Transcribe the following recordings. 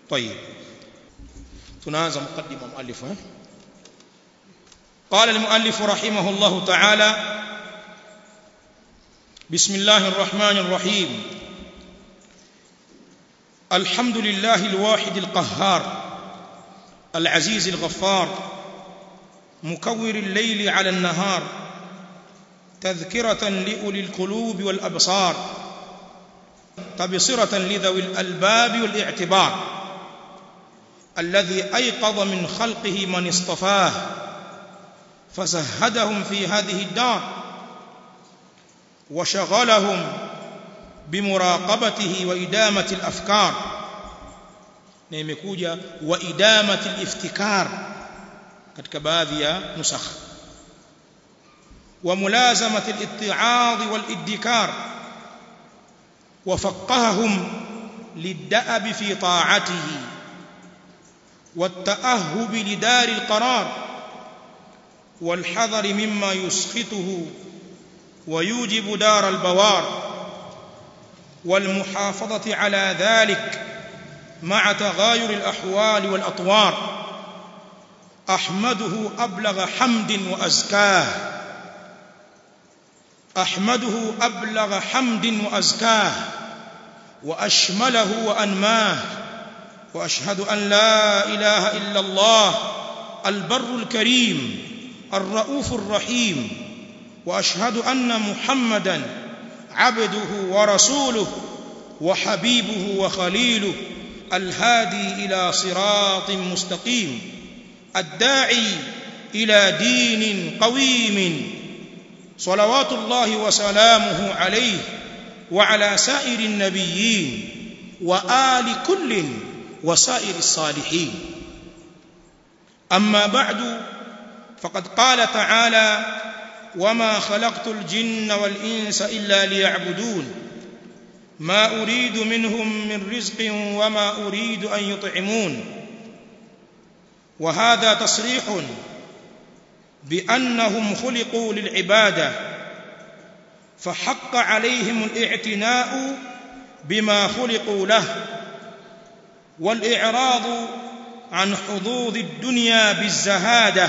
طيب tunaanza mukaddima muallif eh قال المؤلف رحمه الله تعالى بسم الله الرحمن الرحيم الحمد لله الواحد القهار العزيز الغفار مكور الليل على النهار تذكرة لأولي القلوب والأبصار تبصرة لذوي الألباب والاعتبار الذي أيقظ من خلقه من اصطفاه فزهدهم في هذه الدار وشغلهم بمراقبته وإدامة الأفكار نيمكوجا وإدامة الافتكار katika baadhi ya nusakh وملازمة الاتعاظ والادكار وفقههم للدأب في طاعته والتأهب لدار القرار والحذر مما يسخطه ويوجب دار البوار والمحافظة على ذلك مع تغاير الأحوال والأطوار أحمده أبلغ حمد وأزكاه أحمده أبلغ حمد وأزكاه وأشمله وأنماه وأشهد أن لا إله إلا الله البر الكريم الرؤوف الرحيم وأشهد أن محمدا عبده ورسوله وحبيبه وخليله الهادي إلى صراط مستقيم الداعي إلى دين قويم صلوات الله وسلامه عليه وعلى سائر النبيين وآل كل وسائر الصالحين أما بعد فقد قال تعالى وما خلقت الجن والإنس إلا ليعبدون ما أريد منهم من رزق وما أريد أن يطعمون وهذا تصريح بأنهم خلقوا للعبادة فحق عليهم الاعتناء بما خلقوا له والإعراض عن حظوظ الدنيا بالزهادة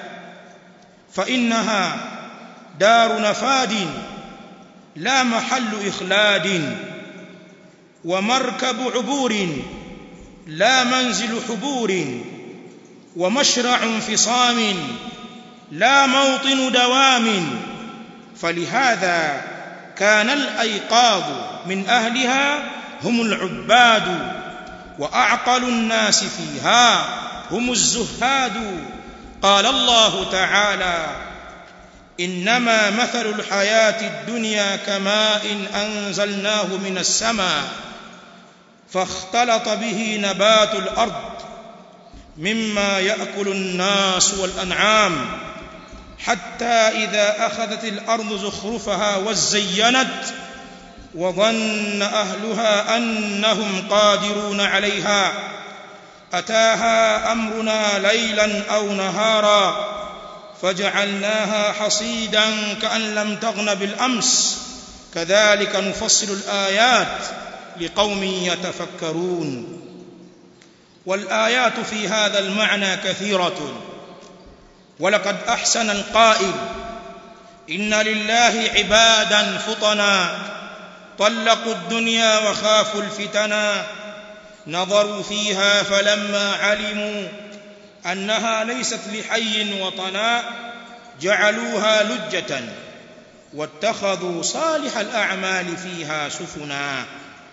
فإنها دار نفاد لا محل إخلاد ومركب عبور لا منزل حبور ومشرع انفصام لا موطن دوام فلهذا كان الأيقاظ من أهلها هم العباد وأعقل الناس فيها هم الزهاد قال الله تعالى إنما مثل الحياة الدنيا كماء أنزلناه من السماء فاختلط به نبات الأرض مما يأكل الناس والأنعام حتى إذا أخذت الأرض زخرفها وزينت وظن أهلها أنهم قادرون عليها أتاها أمرنا ليلا أو نهارا فجعلناها حصيدا كأن لم تغن بالأمس كذلك نفصل الآيات لقوم يتفكرون والآيات في هذا المعنى كثيرة ولقد أحسن القائل إن لله عبادا فطنا طلقوا الدنيا وخافوا الفتنا نظروا فيها فلما علموا أنها ليست لحي وطنا جعلوها لجة واتخذوا صالح الأعمال فيها سفنا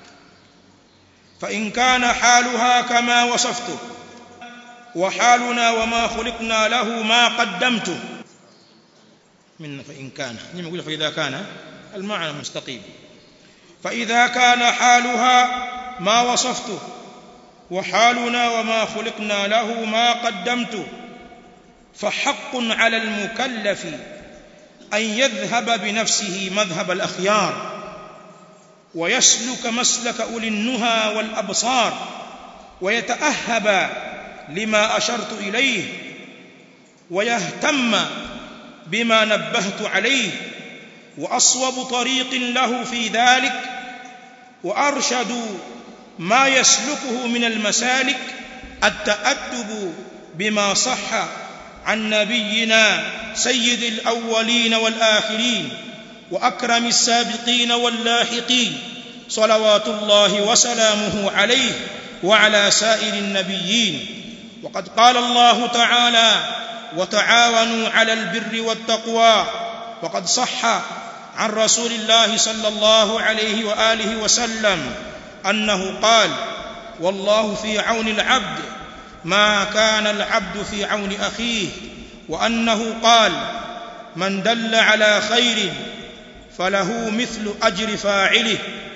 فإن كان حالها كما وصفته وحالنا وما خلقنا له ما قدمته من فإن كان نقول فإذا كان المعنى مستقيم فإذا كان حالها ما وصفته وحالنا وما خلقنا له ما قدمته فحق على المكلف أن يذهب بنفسه مذهب الأخيار ويسلك مسلك أولي النهى والأبصار ويتأهب لما أشرت إليه ويهتم بما نبهت عليه وأصوب طريق له في ذلك وأرشد ما يسلكه من المسالك التأدب بما صح عن نبينا سيد الأولين والآخرين وأكرم السابقين واللاحقين صلوات الله وسلامه عليه وعلى سائر النبيين وقد قال الله تعالى وتعاونوا على البر والتقوى وقد صح عن رسول الله صلى الله عليه وآله وسلم أنه قال والله في عون العبد ما كان العبد في عون أخيه وأنه قال من دل على خير فله مثل أجر فاعله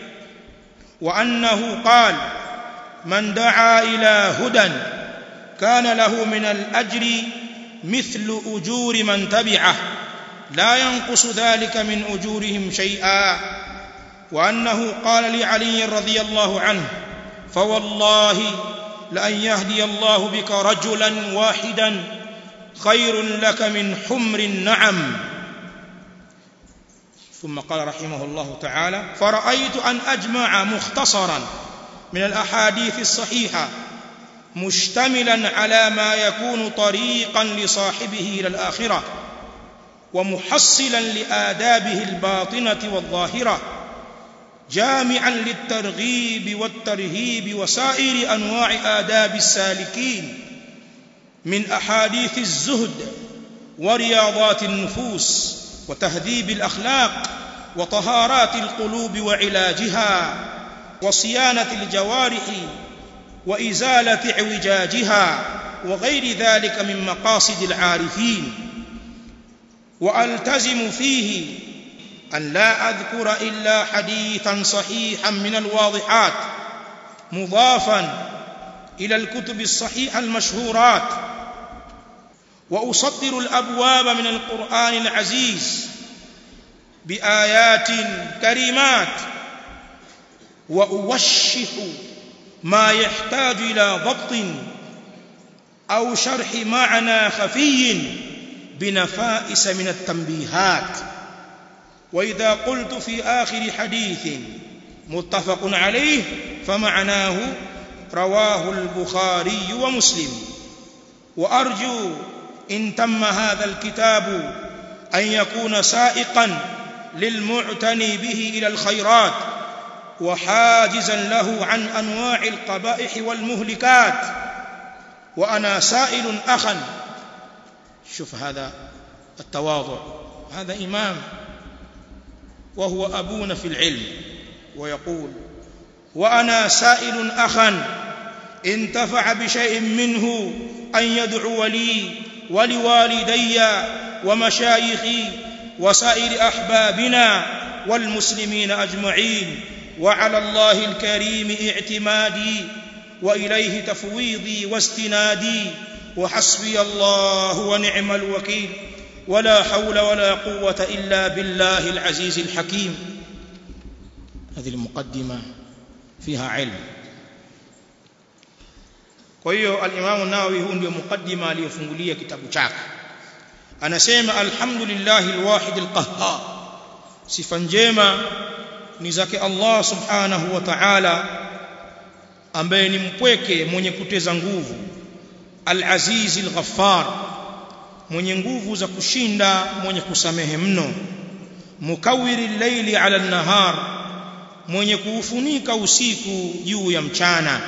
وأنه قال من دعا إلى هدى كان له من الأجر مثل أجور من تبعه لا ينقص ذلك من أجورهم شيئا وأنه قال لعلي رضي الله عنه فوالله لأن يهدي الله بك رجلا واحدا خير لك من حمر النعم ثم قال رحمه الله تعالى فرأيت أن أجمع مختصرا من الأحاديث الصحيحة مشتملا على ما يكون طريقا لصاحبه إلى الآخرة ومحصلا لآدابه الباطنة والظاهرة جامعا للترغيب والترهيب وسائر أنواع آداب السالكين من أحاديث الزهد ورياضات النفوس وتهذيب الأخلاق وطهارات القلوب وعلاجها وصيانة الجوارح وإزالة اعوجاجها وغير ذلك من مقاصد العارفين وألتزم فيه أن لا أذكر إلا حديثا صحيحا من الواضحات مضافا إلى الكتب الصحيحة المشهورات وأسطر الأبواب من القرآن العزيز بآيات كريمات وأوشح ما يحتاج إلى ضبط أو شرح معنى خفي بنفائس من التنبيهات وإذا قلت في آخر حديث متفق عليه فمعناه رواه البخاري ومسلم وأرجو إن تم هذا الكتاب أن يكون سائقا للمعتني به إلى الخيرات وحاجزا له عن أنواع القبائح والمهلكات وأنا سائل أخا شوف هذا التواضع هذا إمام وهو أبونا في العلم ويقول وأنا سائل أخا انتفع بشيء منه أن يدعو لي ولوالدي ومشايخي وسائر أحبابنا والمسلمين أجمعين وعلى الله الكريم اعتمادي وإليه تفويضي واستنادي وحسبي الله ونعم الوكيل ولا حول ولا قوة إلا بالله العزيز الحكيم هذه المقدمة فيها علم kwa hiyo al-Imam Nawawi huu ndio mukaddima aliyofungulia kitabu chake anasema alhamdulillahi alwahid alqahhar sifa njema ni zake Allah subhanahu wa ta'ala ambaye ni mpweke mwenye kuteza nguvu al-aziz al-ghaffar mwenye nguvu za kushinda mwenye kusamehe mno mukawwiri al-layli 'ala an-nahar mwenye kuufunika usiku juu ya mchana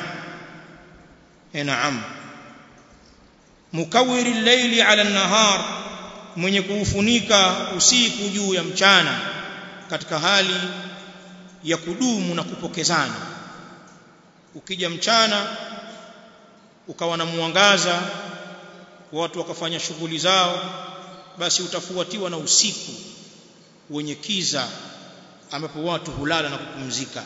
naam mukawwiri al-layli 'ala an-nahar mwenye kuufunika usiku juu ya mchana katika hali ya kudumu na kupokezana ukija mchana ukawa na mwangaza watu wakafanya shughuli zao basi utafuatiwa na usiku wenye kiza ambapo watu hulala na kupumzika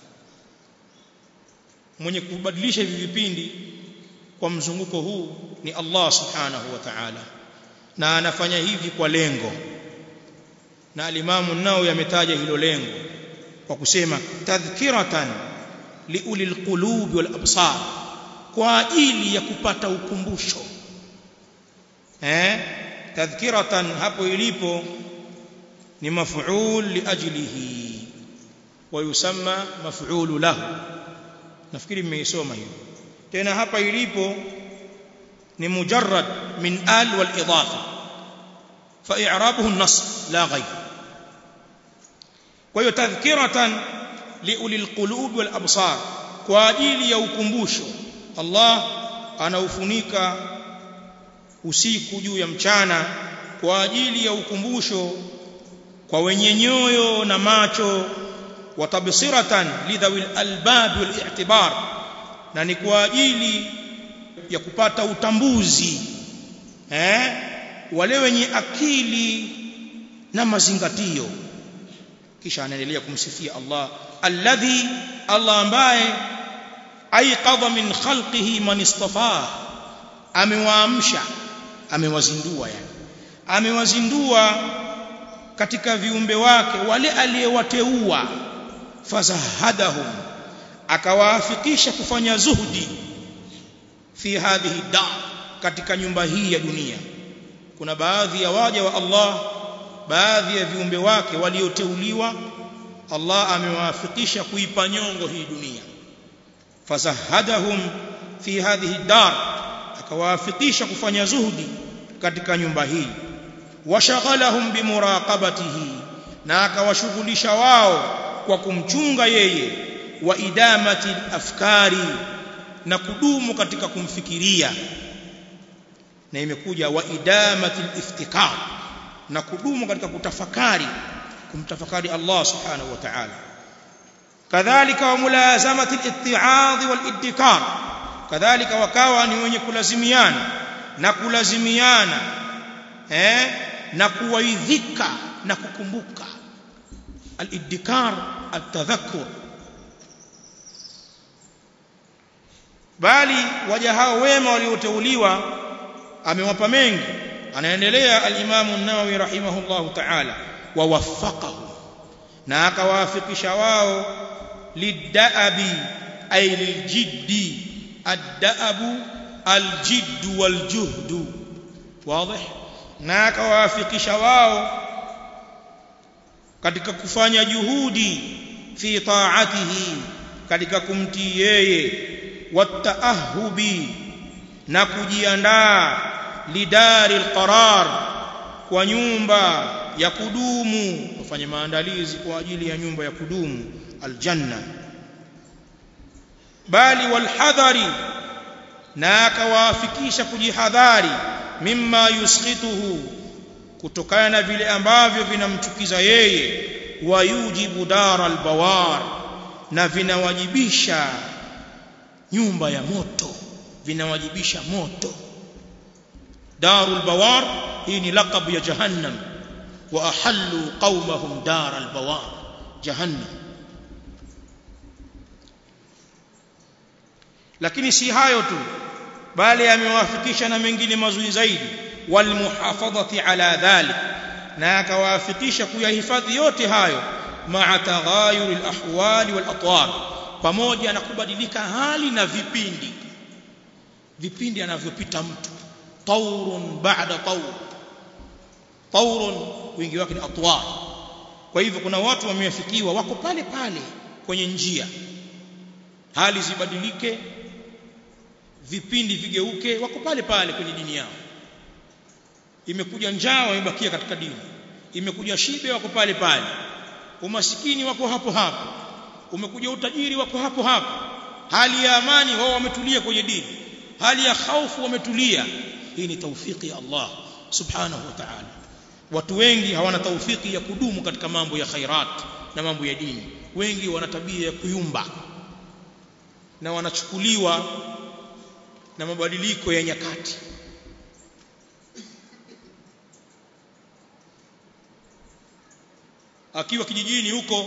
mwenye kubadilisha hivi vipindi kwa mzunguko huu ni Allah subhanahu wa ta'ala na anafanya hivi kwa lengo na alimamu nao yametaja hilo lengo kwa kusema tadhkiratan liulil qulubi wal absar kwa ajili ya kupata ukumbusho eh tadhkiratan hapo ilipo ni maf'ul liajlihi wa yusamma maf'ul lahu nafikiri mmeisoma hiyo tena hapa ilipo ni mujarrad min al wal idafa fa i'rabuhu an-nasb la ghayr kwa hiyo tadhkiratan liuli alqulub wal absar kwa ajili ya ukumbusho Allah anaufunika usiku juu ya mchana kwa ajili ya ukumbusho kwa wenye nyoyo na macho watabsiratan lidhawil albab wal i'tibar na ni kwa ajili ya kupata utambuzi eh wale wenye akili na mazingatio kisha anaendelea kumsifia Allah alladhi Allah ambaye aiqadha min khalqihi man istafaa amewaamsha amewazindua yani amewazindua katika viumbe wake wale aliyewateua fazahadahum akawaafikisha kufanya zuhdi fi hadhihi dar katika nyumba hii ya dunia kuna baadhi ya waja wa Allah baadhi ya viumbe wake walioteuliwa Allah amewaafikisha kuipa nyongo hii dunia fazahadahum fi hadhihi dar akawaafikisha kufanya zuhdi katika nyumba hii washaghalahum bimuraqabatihi na akawashughulisha wao kwa kumchunga yeye wa idamati afkari na kudumu katika kumfikiria na imekuja wa idamati iftikar na kudumu katika kutafakari kumtafakari Allah subhanahu wa ta'ala kadhalika wa mulazamati al-itti'adh wal-iddikar kadhalika wakawa ni wenye kulazimiana na kulazimiana eh na kuwaidhika na kukumbuka al-iddikar at-tadhakkur bali waja hao wema walioteuliwa amewapa mengi anaendelea al-Imam an-Nawawi rahimahullahu ta'ala wa waffaqahu na akawafikisha wao lidaabi ay liljiddi ad-daabu aljidd waljuhd wazi na akawafikisha wao katika kufanya juhudi fi ta'atihi katika kumtii yeye wataahubi na kujiandaa lidari alqarar kwa nyumba ya kudumu wafanye maandalizi kwa ajili ya nyumba ya kudumu aljanna bali walhadhari na akawaafikisha kujihadhari mimma yuskhituhu kutokana na vile ambavyo vinamchukiza yeye wayujibu dara albawar na vinawajibisha nyumba ya moto vinawajibisha moto darul bawar hii ni laqab ya jahannam wa ahallu qaumahum daral bawar jahannam lakini si hayo tu bali amewafikisha na mengine mazuri zaidi walmuhafadhati ala dhalik na akawafikisha kuyahifadhi yote hayo ma'a taghayuri alahwali walatwar pamoja na kubadilika hali na vipindi vipindi anavyopita mtu taurun ba'da taur taurun wingi wake ni atwar kwa hivyo kuna watu wamefikiwa wako pale pale kwenye njia hali zibadilike vipindi vigeuke wako pale pale kwenye dini yao imekuja njaa wamebakia katika dini imekuja shibe wako pale pale umasikini wako hapo hapo umekuja utajiri wako hapo hapo hali ya amani wao wametulia kwenye dini hali ya hofu wametulia hii ni taufiki ya Allah subhanahu wa ta'ala watu wengi hawana taufiki ya kudumu katika mambo ya khairat na mambo ya dini wengi wana tabia ya kuyumba na wanachukuliwa na mabadiliko ya nyakati akiwa kijijini huko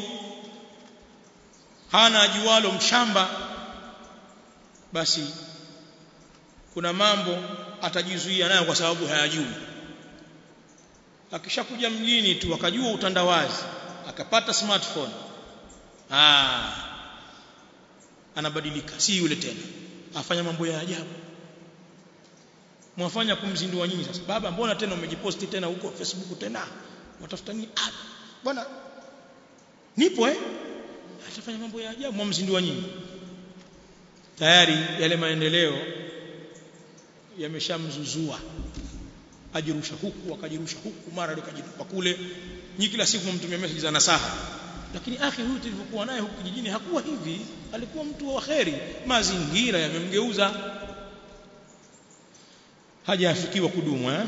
hana ajualo mshamba basi kuna mambo atajizuia nayo kwa sababu hayajui akishakuja mjini tu akajua utandawazi akapata smartphone ah anabadilika si yule tena afanya mambo ya ajabu mwafanya kumzindua nyinyi sasa baba mbona tena umejiposti tena huko facebook tena watafuta nini ah bwana nipo eh atafanya mambo ya ajabu mwamzindua nyinyi tayari yale maendeleo yameshamzuzua ajirusha huku akajirusha huku mara akajitupa kule nyi kila siku mtumia message za nasaha lakini akhi huyu tulivyokuwa naye huku kijijini hakuwa hivi alikuwa mtu wa kheri mazingira yamemgeuza hajafikiwa kudumu eh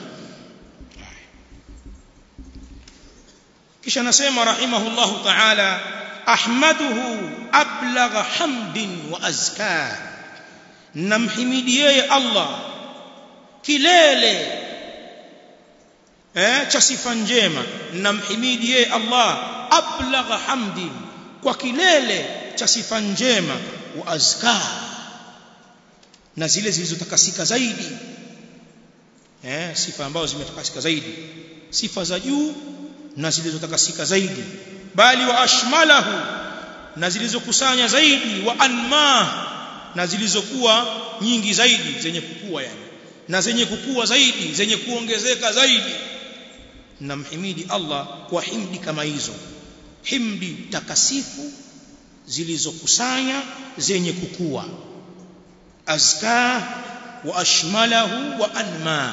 kisha nasema rahimahullahu ta'ala ahmaduhu ablagha hamdin wa azka namhimidi yeye Allah kilele eh cha sifa njema namhimidi yeye Allah ablagha hamdin kwa kilele cha sifa njema wa azka na zile zilizotakasika zaidi eh sifa ambazo zimetakasika zaidi sifa za juu na zilizotakasika zaidi bali wa ashmalahu na zilizokusanya zaidi wa anma na zilizokuwa nyingi zaidi zenye kukua yani na zenye kukua zaidi zenye kuongezeka zaidi namhimidi Allah kwa himdi kama hizo himdi takasifu zilizokusanya zenye kukua azka wa ashmalahu wa anma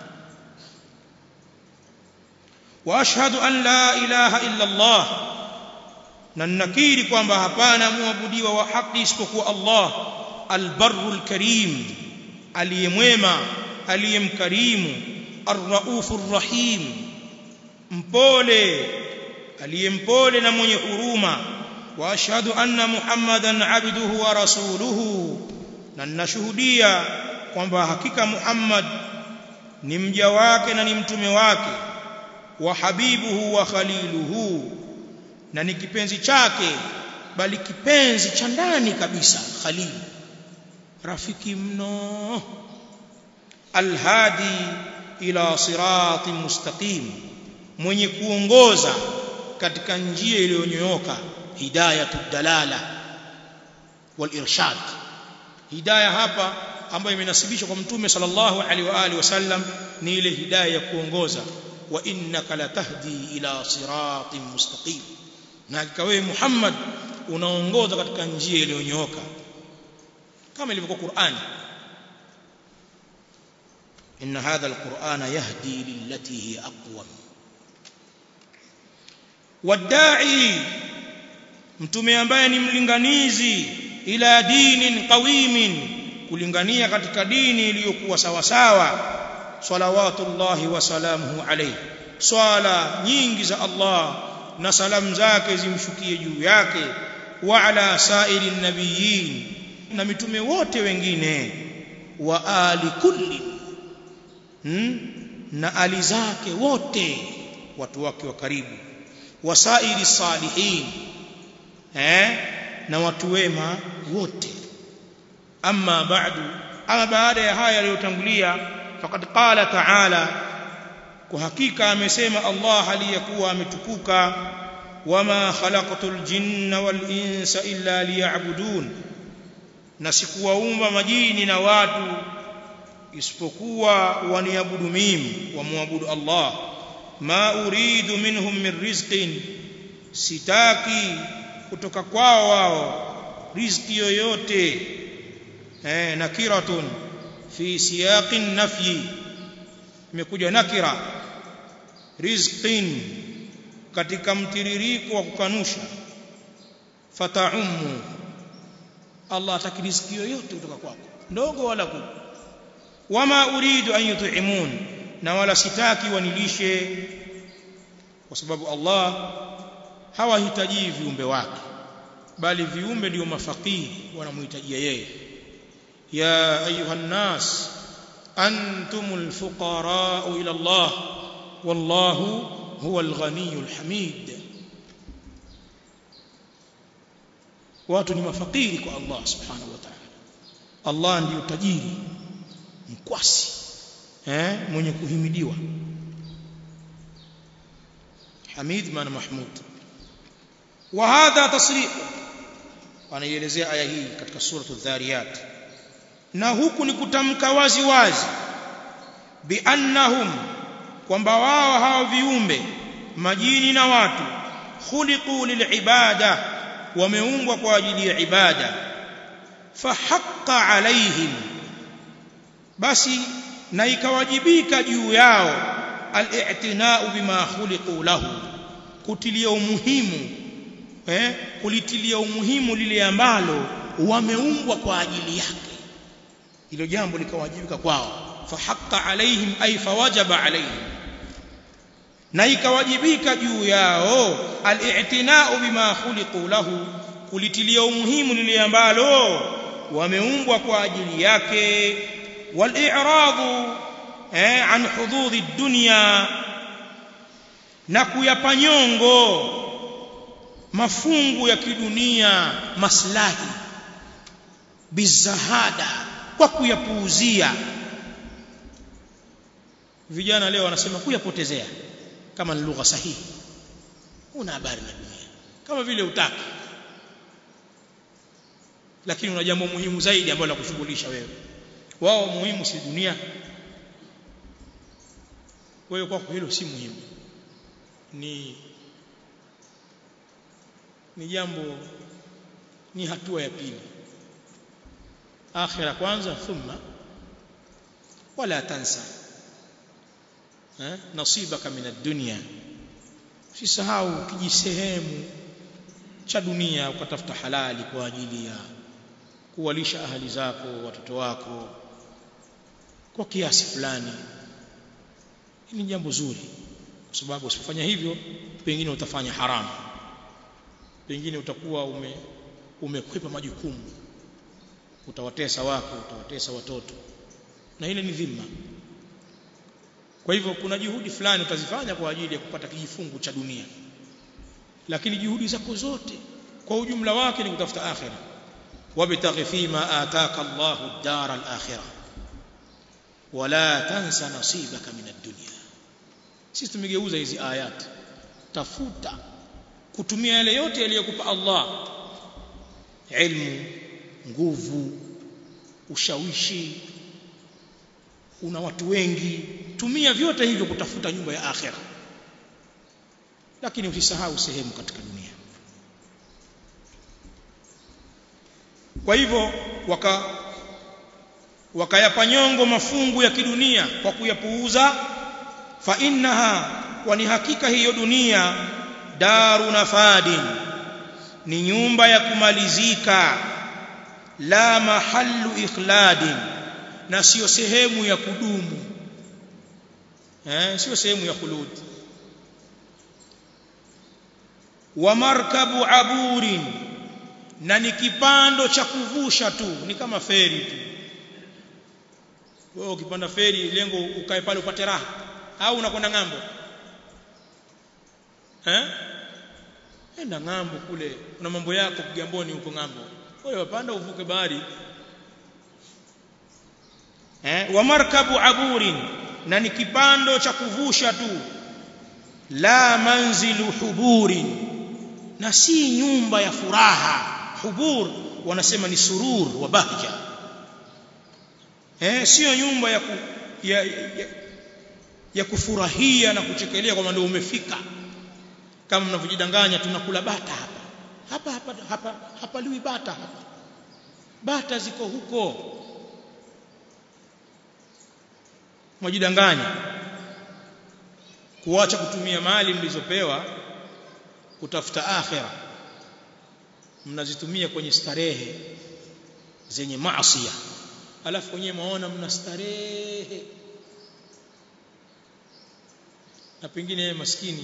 واشهد ان لا اله الا الله na nakiri kwamba hapana muabudiwa wa haki isipokuwa Allah albarrul karim aliyemwema aliyemkarimu arraufur rahim mpole aliyempole na mwenye huruma wa ashhadu anna muhammadan abduhu wa rasuluhu na ninashuhudia kwamba hakika Muhammad ni mja wake na ni mtume wake wa habibuhu wa khaliluhu na ni kipenzi chake bali kipenzi cha ndani kabisa khalil rafiki mno alhadi ila sirati mustaqim mwenye kuongoza katika njia iliyonyooka hidayatud dalala wal irshad hidayah hapa ambayo imenasibishwa kwa mtume sallallahu alaihi wa alihi wasallam ni ile hidayah ya kuongoza wa innaka latahdi ila siratin mustaqim na hakika wewe Muhammad unaongoza katika njia iliyonyooka kama ilivyokuwa Qur'ani إن هذا القرآن يهدي للتي هي أقوم والداعي mtume ambaye ni mlinganizi ila dinin qawimin kulingania katika dini iliyokuwa sawa sawa salawatullahi wa salamuhu alayhi swala nyingi za Allah na salamu zake zimshukie juu yake wa ala sairi nabiyin na mitume wote wengine wa ali kulli hmm? na ali zake wote watu wake wa karibu wasairi salihin eh na watu wema wote amma ba'du ama baada ya haya yaliyotangulia faqad qala ta'ala kwa hakika amesema Allah aliyekuwa ametukuka wama khalaqatul jinna wal insa illa liya'budun na sikuwaumba majini na watu isipokuwa waniabudu mimi wamwabudu Allah ma uridu minhum min rizqin sitaki kutoka kwao wao riziki yoyote eh nakiratun fi siyaqin nafyi imekuja nakira rizqin katika mtiririko wa kukanusha fataumu Allah ataki riziki yoyote kutoka kwako ndogo wala kubwa wama uridu an yut'imun na wala sitaki wanilishe kwa sababu Allah hawahitaji viumbe wake bali viumbe ndio mafakiri wanamhitajia yeye ya ayuhan nas antumul fuqara ila Allah wallahu huwal ghaniyul hamid watu ni mafakiri kwa Allah subhanahu wa ta'ala Allah ndiyo tajiri mkwasi eh mwenye kuhimidiwa Hamid maana Mahmud wa hadha tasrih anaielezea aya hii katika suratu dhariyat na huku ni kutamka wazi wazi bi annahum kwamba wao hao viumbe majini na watu khuliqu lilibada wameumbwa kwa ajili ya ibada fahaqqa alaihim basi na ikawajibika juu yao al-i'tina'u bima khuliqu lahu kutilia umuhimu eh kulitilia umuhimu lile ambalo wameumbwa kwa ajili yake hilo jambo likawajibika kwao fahaqqa alaihim ay fawajaba alaihim na ikawajibika juu yao al-i'tina'u bima khuliqu lahu kulitilia umuhimu lile ambalo wameumbwa kwa ajili yake wal-i'radu eh an hududhi dunya na kuyapa nyongo mafungu ya kidunia maslahi bizahada kwa kuyapuuzia vijana leo wanasema kuyapotezea kama ni lugha sahihi una habari na dunia kama vile utaki lakini una jambo muhimu zaidi ambalo la kushughulisha wewe wao muhimu si dunia wewe kwako hilo si muhimu ni ni jambo ni hatua ya pili akhira kwanza thumma wala tansa eh nasibaka min ad-dunya usisahau kijisehemu cha dunia ukatafuta halali kwa ajili ya kuwalisha ahali zako watoto wako kwa kiasi fulani ni jambo zuri kwa sababu usifanya hivyo pengine utafanya haramu pengine utakuwa ume umekwepa majukumu utawatesa wako utawatesa watoto na ile ni dhima kwa hivyo kuna juhudi fulani utazifanya kwa ajili ya kupata kijifungu cha dunia lakini juhudi zako zote kwa ujumla wake ni kutafuta akhira wabtaghi fima ataka Allahu ad-dar al-akhirah wala tansa nasibaka min ad-dunya sisi tumegeuza hizi ayat tafuta kutumia yale yote yaliyokupa Allah ilmu nguvu ushawishi una watu wengi tumia vyote hivyo kutafuta nyumba ya akhera lakini usisahau sehemu katika dunia kwa hivyo waka wakayapa nyongo mafungu ya kidunia kwa kuyapuuza fa innaha kwani hakika hiyo dunia daru nafadin ni nyumba ya kumalizika la mahallu ikhladin na sio sehemu ya kudumu eh sio sehemu ya khulud wa markabu aburin na ni kipando cha kuvusha tu ni kama feri tu wewe ukipanda feri lengo ukae pale upate raha au unakwenda ng'ambo eh enda ng'ambo kule kuna mambo yako Kigamboni huko ng'ambo wewe wapanda uvuke bahari eh wa markabu aburin na ni kipando cha kuvusha tu la manzilu huburin na si nyumba ya furaha hubur wanasema ni surur wa bahja eh sio nyumba ya, ku, ya, ya ya kufurahia na kuchekelea kwamba ndio umefika kama mnavyojidanganya tunakula bata hapa hapa hapa hapa hapa liwi bata hapa bata ziko huko mwajidanganya kuacha kutumia mali mlizopewa kutafuta akhira mnazitumia kwenye starehe zenye maasi alafu wenyewe maona mna starehe na pengine maskini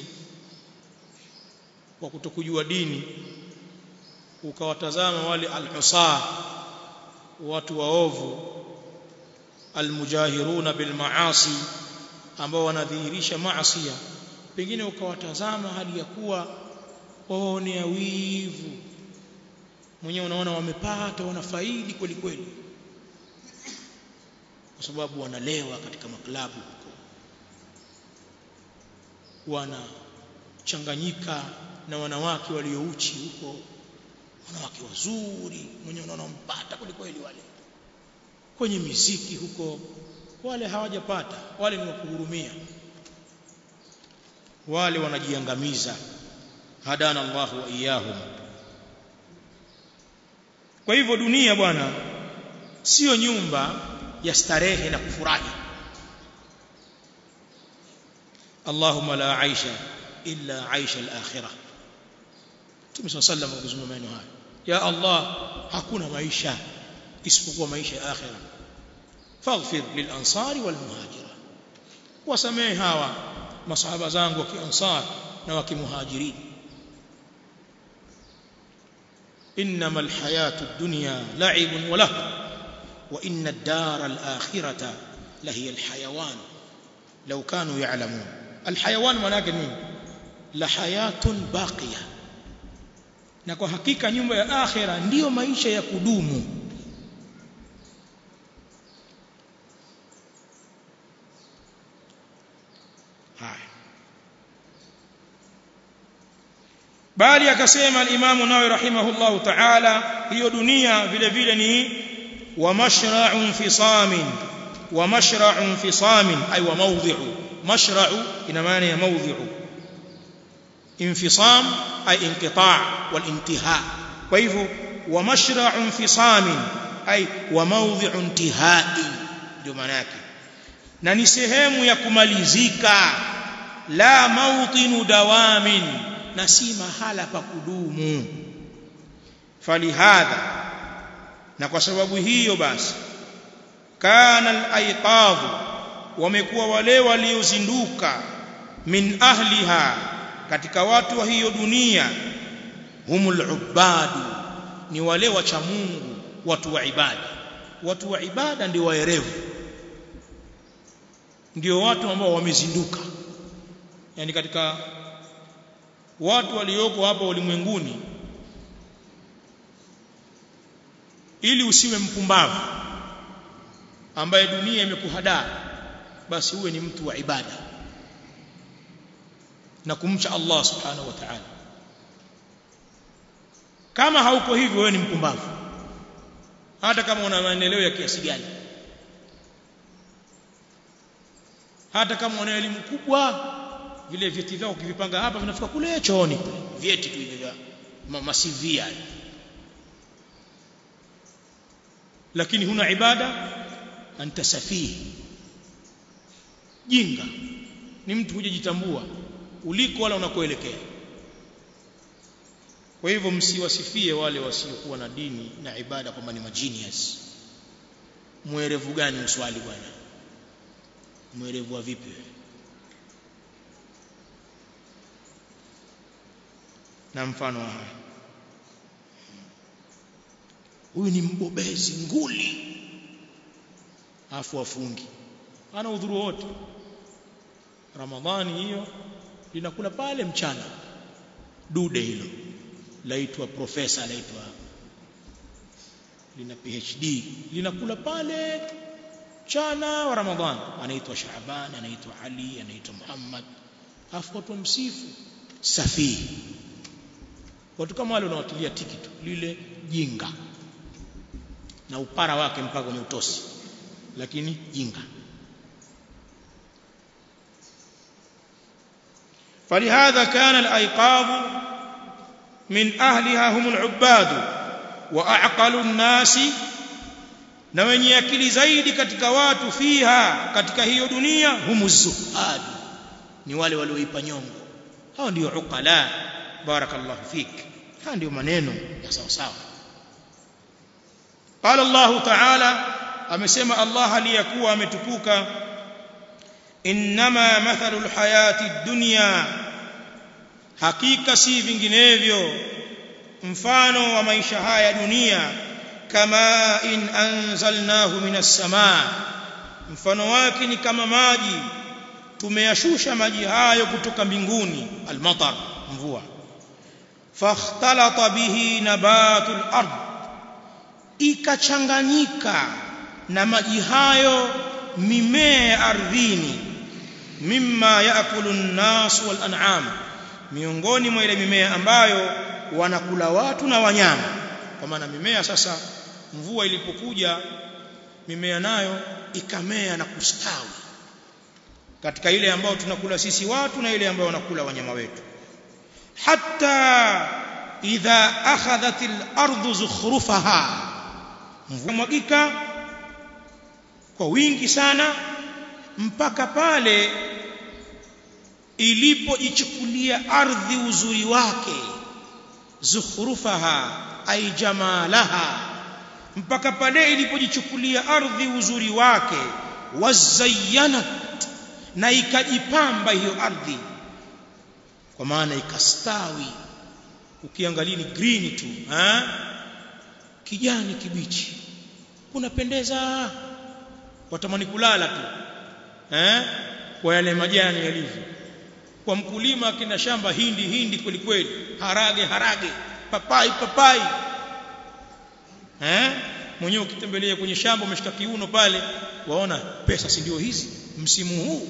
kwa kutokujua dini ukawatazama wale al-husaa watu waovu almujahiruna bilmaasi ambao wanadhihirisha maasi pengine ukawatazama hali ya kuwa waonea wivu mwenyewe unaona wamepata wanafaidi kweli kweli kwa sababu wanalewa katika maklabu huko wanachanganyika na wanawake waliouchi huko wanawake wazuri mwenye unaona mpata kweli kweli wale kwenye miziki huko wale hawajapata wale ni wakuhurumia wale wanajiangamiza hadana Allah wa iyahum kwa hivyo dunia bwana sio nyumba ya starehe na kufurahi Allahumma la aisha illa aisha al-akhirah Mtume صلى الله عليه وسلم akizungumza maneno haya ya Allah hakuna maisha isipokuwa maisha ya akhirah faghfir lil ansari wal muhajira wasamehe hawa masahaba zangu wa kiansar na wa kimuhajirin انما الحياه الدنيا لعب وله وان الدار الاخره لهي الحيوان لو كانوا يعلمون الحيوان manake nini la hayatun baqiya na kwa hakika nyumba ya akhira ndiyo maisha ya kudumu haya bali akasema al-Imam Nawawi rahimahullahu ta'ala hiyo dunia vile vile ni wa mashra'un fisamin wa mashra'un fisamin ay wa mawdhi'u mashra'u ina maana ya mawdhi'u infisam ay inqita' wal intiha kwa hivyo wa mashra'un fisamin ay wa mawdhi'u intihai ndio maana yake na ni sehemu ya kumalizika la mawtinu dawamin na si mahala pa kudumu falihadha na kwa sababu hiyo basi kana al-aiqadh wamekuwa wale waliozinduka min ahliha katika watu wa hiyo dunia humul ubadu ni wale wacha Mungu watu wa ibada watu wa ibada ndio waerevu ndio watu ambao wamezinduka yani katika watu walioko hapa ulimwenguni ili usiwe mpumbavu ambaye dunia imekuhadaa basi uwe ni mtu wa ibada na kumcha Allah subhanahu wa ta'ala kama hauko hivyo wewe ni mpumbavu hata kama una maendeleo ya kiasi gani hata kama una elimu kubwa vile vyeti vyako ukivipanga hapa vinafika kule chooni vyeti tu hivi vya masivia lakini huna ibada anta safihi jinga ni mtu hujajitambua uliko wala unakoelekea kwa hivyo msiwasifie wale wasiokuwa na dini na ibada kwamba ni magenius mwerevu gani mswali bwana mwerevu wa vipi na mfano wa haya huyu ni mbobezi nguli afu afungi ana udhuru wote ramadhani hiyo linakula pale mchana dude hilo laitwa profesa laitwa lina PhD linakula pale mchana wa ramadhani anaitwa Shaaban anaitwa Ali anaitwa Muhammad afu watu msifu safi watu kama wale unawatilia tikiti lile jinga na upara wake mpaka kwenye utosi lakini jinga فلهذا كان الأيقاظ من أهلها هم العباد وأعقل الناس na wenye akili zaidi katika watu fiha katika hiyo dunia humu zuhad ni wale walioipa nyongo hao ndio uqala barakallahu fik haya ndio maneno ya sawa sawa qala Allah ta'ala amesema Allah aliyakuwa ametukuka inma mathalul hayati dunya hakika si vinginevyo mfano wa maisha haya dunia kama in anzalnahu minas samaa mfano wake ni kama maji tumeyashusha maji hayo kutoka mbinguni almatar mvua fakhtalata bihi nabatul ard ikachanganyika na maji hayo mimea ya ardhini mimma yaakulu an-nas wal an'am miongoni mwa ile mimea ambayo wanakula watu na wanyama kwa maana mimea sasa mvua ilipokuja mimea nayo ikamea na kustawi katika ile ambayo tunakula sisi watu na ile ambayo wanakula wanyama wetu hatta idha akhadhat al-ardu zukhrufaha mvua mwagika kwa wingi sana mpaka pale ilipojichukulia ardhi uzuri wake zukhrufaha ay jamalaha mpaka pale ilipojichukulia ardhi uzuri wake wazayyanat na ikajipamba hiyo ardhi kwa maana ikastawi ukiangalia ni green tu ha? kijani kibichi kunapendeza watamani kulala tu eh kwa yale majani yalivyo kwa mkulima kina shamba hindi hindi kweli kweli harage harage papai papai eh mwenyewe ukitembelea kwenye shamba umeshika kiuno pale waona pesa si ndio hizi msimu huu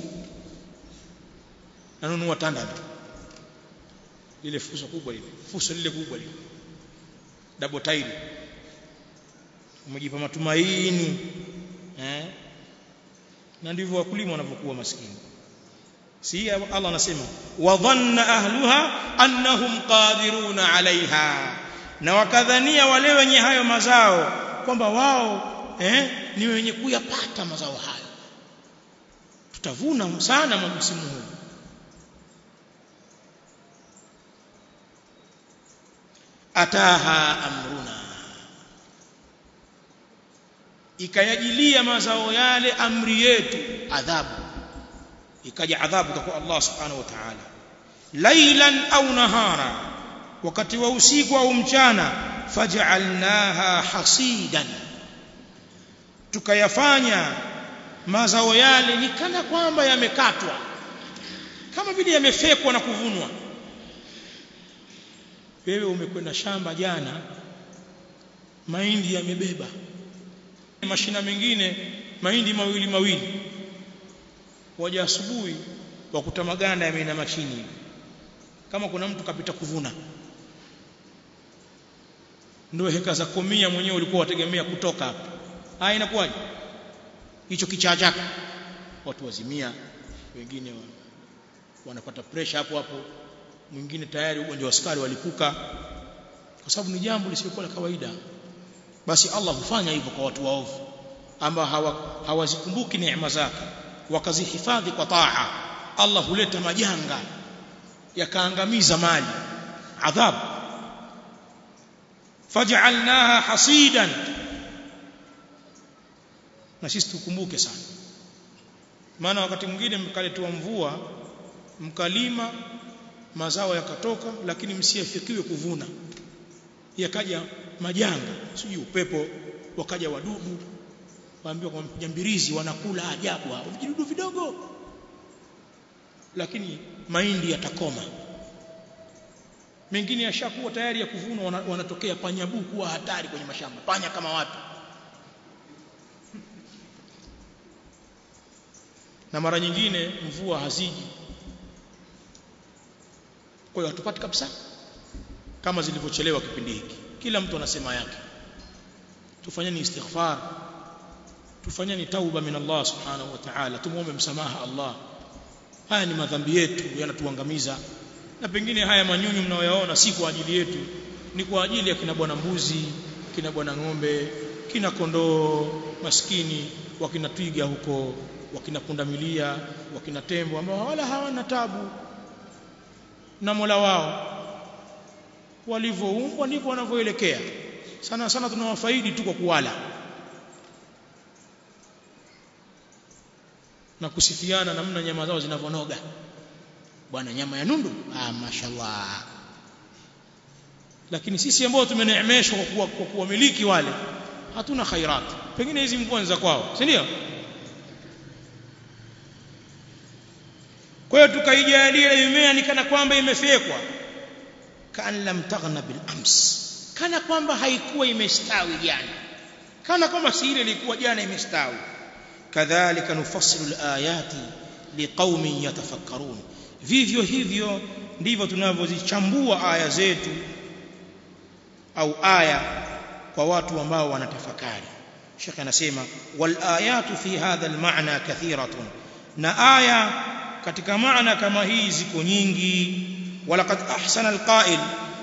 nanunua tanda tu ile fuso kubwa ile fuso lile kubwa lile double tile umejipa matumaini eh na ndivyo wakulima wanavyokuwa maskini si Allah anasema wa dhanna ahluha annahum qadiruna alaiha na wakadhania wale wenye hayo mazao kwamba wao eh ni wenye kuyapata mazao hayo tutavuna sana msimu huu ataha amruna ikayajilia mazao yale amri yetu adhabu ikaja adhabu kwa Allah subhanahu wa ta'ala lailan au nahara wakati wa usiku au mchana faj'alnaha hasidan tukayafanya mazao yale ni kana kwamba yamekatwa kama vile yamefekwa na kuvunwa wewe umekwenda shamba jana mahindi yamebeba mashina mengine mahindi mawili mawili waja asubuhi wakuta maganda yameinama chini kama kuna mtu kapita kuvuna ndio heka za komia mwenyewe ulikuwa wategemea kutoka hapa haya inakuwaje hicho kichaa chako watu wazimia wengine wa, wanapata pressure hapo hapo mwingine tayari ugonjwa wa sukari walipuka kwa sababu ni jambo lisiokuwa la kawaida basi Allah hufanya hivyo kwa watu waovu ambao hawazikumbuki hawa neema zake wakazihifadhi kwa taa Allah huleta majanga yakaangamiza mali adhabu faj'alnaha hasidan na sisi tukumbuke sana maana wakati mwingine mkaletua mvua mkalima mazao yakatoka lakini msiafikiwe kuvuna yakaja majanga sijui upepo wakaja wadudu waambiwa kwa jambirizi wanakula ajabu hao vijidudu vidogo lakini mahindi yatakoma mengine yashakuwa tayari ya kuvunwa wanatokea panyabu kuwa hatari kwenye mashamba panya kama watu na mara nyingine mvua haziji kwa hiyo hatupati kabisa kama zilivyochelewa kipindi hiki kila mtu anasema yake tufanyeni istighfar tufanyeni tauba min Allah subhanahu wa ta'ala tumuombe msamaha Allah haya ni madhambi yetu yanatuangamiza na pengine haya manyunyu mnayoyaona si kwa ajili yetu ni kwa ajili ya kina bwana mbuzi kina bwana ng'ombe kina kondoo maskini wakina twiga huko wakina pundamilia wakina tembo ambao wala hawana tabu na Mola wao walivyoumbwa ndivyo wanavyoelekea sana sana tunawafaidi tu kwa kuwala na kusifiana namna nyama zao zinavonoga bwana nyama ya nundu ah mashallah lakini sisi ambao tumeneemeshwa kwa kuwa, kwa kuwamiliki wale hatuna khairat pengine hizi mvua za kwao si ndio kwa hiyo tukaijalia ile mimea ni kana kwamba imefekwa kan lam taghna bil ams kana kwamba haikuwa imestawi jana kana kwamba si ile ilikuwa jana imestawi kadhalika nufassilu alayati liqaumin yatafakkarun vivyo hivyo ndivyo tunavyozichambua aya zetu au aya kwa watu ambao wanatafakari Sheikh anasema wal ayatu fi hadha al ma'na kathiratun na aya katika maana kama hii ziko nyingi walaqad ahsana al qa'il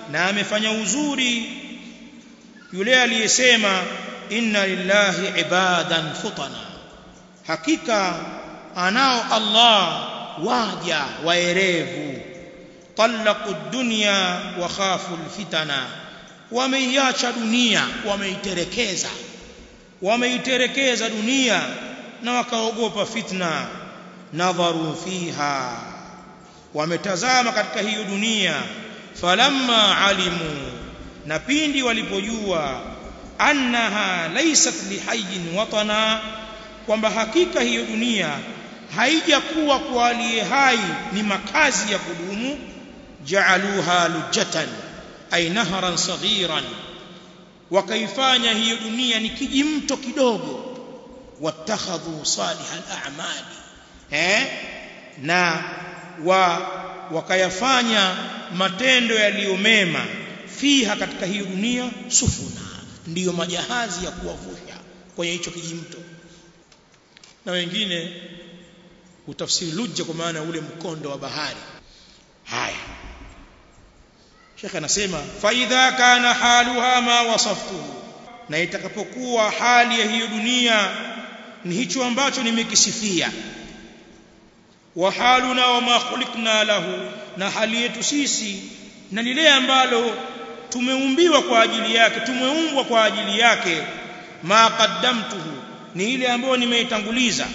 na amefanya uzuri yule aliyesema inna lillahi ibadan futana hakika anao Allah waja waerevu talaqu dunya wa khafu alfitana wameiacha dunia wameiterekeza wameiterekeza dunia na wakaogopa fitna nadharu fiha wametazama katika hiyo dunia falamma alimu na pindi walipojua annaha laysat lihayyin watana kwamba hakika hiyo dunia haijakuwa kwa aliye hai ni makazi ya kudumu ja'aluha lujatan ay nahran saghiran wakaifanya hiyo dunia ni kijimto kidogo watakhadhu salihal a'mali eh na wa wakayafanya matendo yaliyomema fiha katika hiyo dunia sufuna ndiyo majahazi ya kuwavusha kwenye hicho kijimto na wengine utafsiri lujja kwa maana ule mkondo wa bahari haya Sheikh anasema fa idha kana haluha ma wasaftuhu na itakapokuwa hali ya hiyo dunia ni hicho ambacho nimekisifia wa haluna wa ma khuliqna lahu na hali yetu sisi na lile ambalo tumeumbiwa kwa ajili yake tumeumbwa kwa ajili yake ma qaddamtuhu ni ile ambayo nimeitanguliza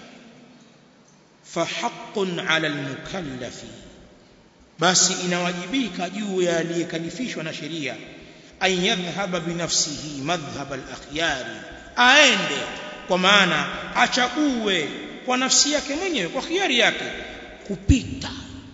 fa haqqun ala almukallafi basi inawajibika juu ya aliyekalifishwa na sheria an yadhhaba binafsihi madhhab al-akhyari aende kwa maana achague kwa nafsi yake mwenyewe kwa khiari yake kupita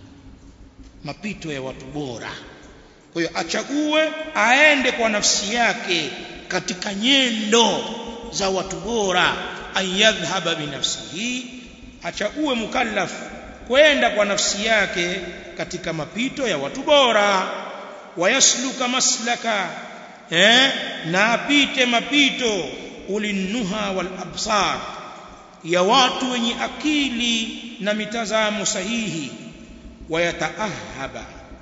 mapito ya watu bora kwa hiyo achague aende kwa nafsi yake katika nyendo za watu bora an yadhhaba binafsihi achague mukallaf kwenda kwa nafsi yake katika mapito ya watu bora wayasluka maslaka eh na apite mapito ulinnuha wal absar ya watu wenye akili na mitazamo sahihi wayataahaba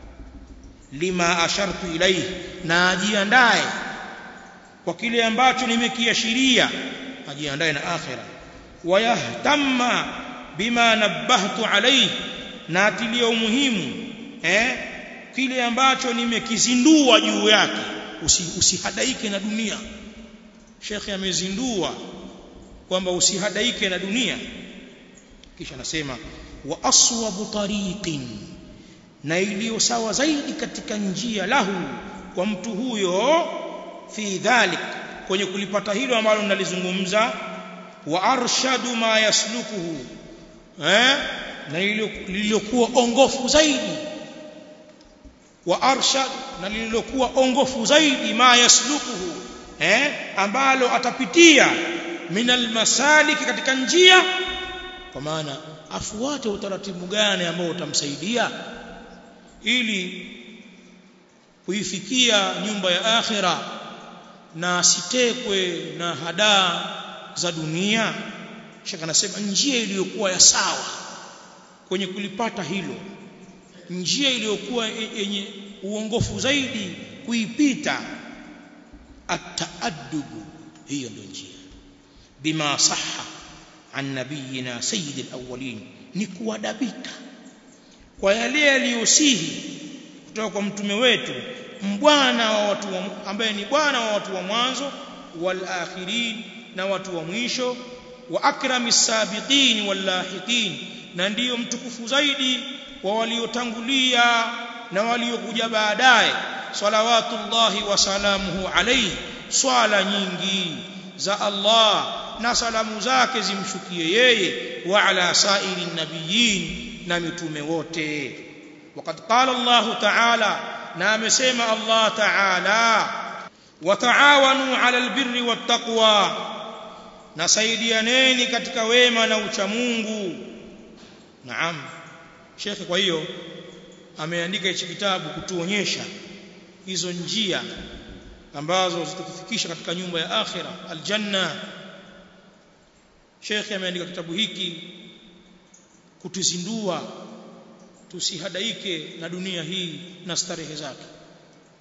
lima ashartu ilayhi na ajiandae kwa kile ambacho nimekiashiria ajiandae na akhira wayahtamma bima nabbahtu alayhi na atilia umuhimu eh kile ambacho nimekizindua juu yake Usi, usihadaike na dunia Sheikh amezindua kwamba usihadaike na dunia kisha anasema wa aswabu tariqin na iliyo sawa zaidi katika njia lahu kwa mtu huyo fi dhalik kwenye kulipata hilo ambalo nalizungumza wa arshadu ma yaslukuhu eh na lililokuwa ongofu zaidi wa arshad na lililokuwa ongofu zaidi ma yaslukuhu eh ambalo atapitia minal masaliki katika njia kwa maana afuate utaratibu gani ambao utamsaidia ili kuifikia nyumba ya akhira na asitekwe na hadaa za dunia shaka anasema njia iliyokuwa ya sawa kwenye kulipata hilo njia iliyokuwa yenye uongofu zaidi kuipita ataadubu hiyo ndio njia bima sahha an nabiyina sayyid alawwalin ni kuadabika kwa yale yaliyosihi kutoka kwa mtume wetu mbwana wa watu wa, ambaye ni bwana wa watu wa mwanzo wal akhirin na watu wa mwisho wa akrami sabiqin wal lahiqin na ndiyo mtukufu zaidi wa waliotangulia na waliokuja baadaye salawatullahi wa salamuhu alayhi swala nyingi za Allah na salamu zake zimshukie yeye wa ala sairi nabiyin na mitume wote وقد قال الله تعالى na amesema Allah ta'ala wataawanu 'ala albirri wattaqwa nasaidianeni katika wema na ucha Mungu naam Sheikh kwa hiyo ameandika hichi kitabu kutuonyesha hizo njia ambazo zitatufikisha katika nyumba ya akhira aljanna Sheikh ameandika kitabu hiki kutuzindua tusihadaike na dunia hii na starehe zake